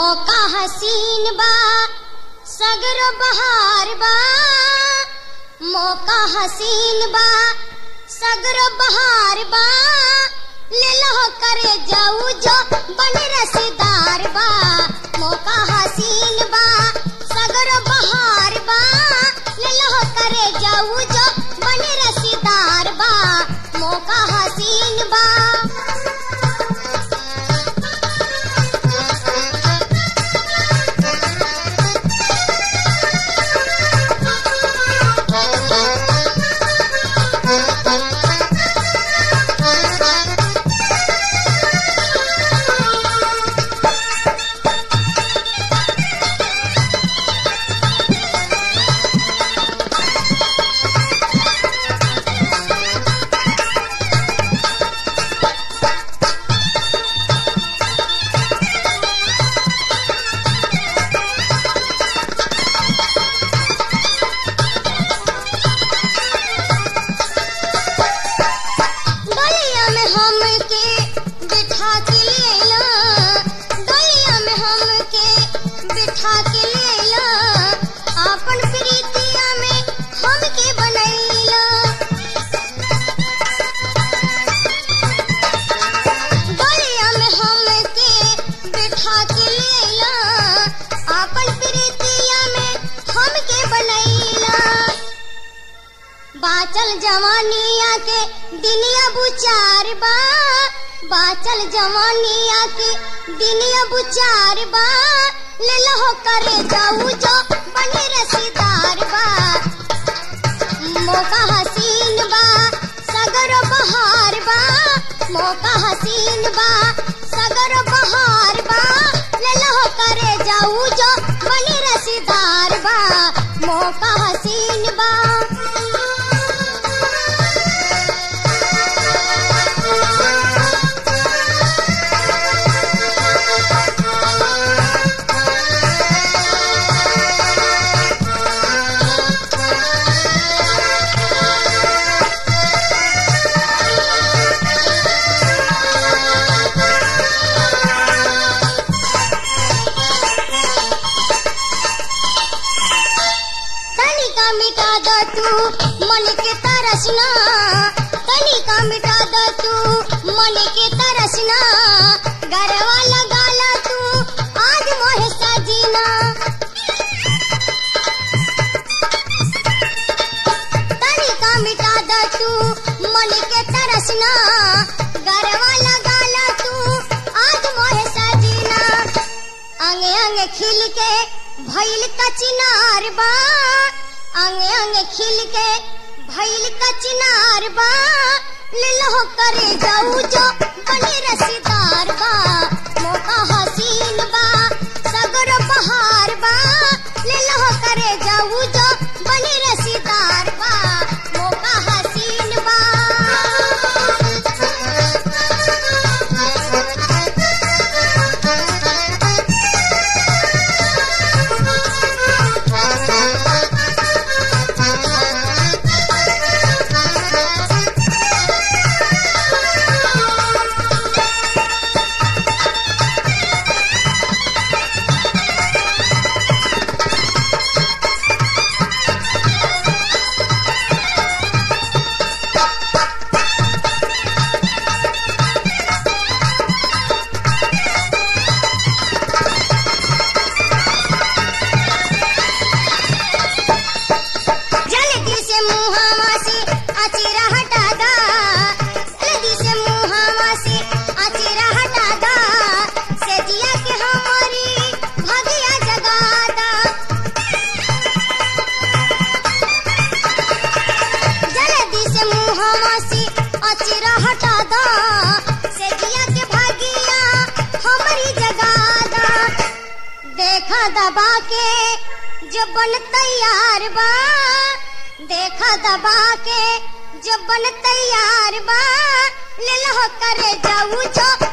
मौका हसीन बा सगर बहार बा मौका हसीन बा सगर बहार बा ले लो करे जाऊ जो बन रसीदार बा मौका हसीन बा सगर बहार बा ले लो करे जाऊ जो बन रसीदार बा मौका हसीन बा डलिया में हमके बिठा के लेला डलिया में हमके बिठा के लेला आपन प्रीतिया में हमके बनैला डलिया में हमके बिठा के लेला आपन प्रीतिया में हमके बनैला बाचल जवानिया के दिनिया बुचार बा बाचल जवानिया के दिनिया बुचार बा ले लो करे जाऊ जो बने रसीदार बा मौका हसीन बा सगर बहार बा मौका हसीन बा सगर बहार बा ले लो करे जाऊ जो बने रसीदार बा मौका हसीन बा तनिका मिटा द तू मन के तरसना तनिका मिटा द तू मन के तरसना गरवा लगाला तू आज मोहे सजीना तनिका मिटा द तू मन के तरसना गरवा लगाला तू आज मोहे सजीना अंगे अंगे खिल के भइल कचिनार बा अंगे अंगे खिल के भइल कचिनार बा ले लो करे जाऊ जो बने रसीदार बा मौका हसीन बा सगर बहार बा ले लो करे जाऊ जो बने रसीदार बा मौका हसीन बा जल्दी से मुहावा से अचेरा हटा दा जल्दी से मुहावा से अचेरा हटा दा सजिया के हमारी भगिया जगा दा जल्दी से मुहावा से अचेरा हटा दा सजिया के भागिया हमारी जगा दा देखा दबा के जब बन तैयार बा देखा दबा के जब बन तैयार बा ले लो करे जाऊ जो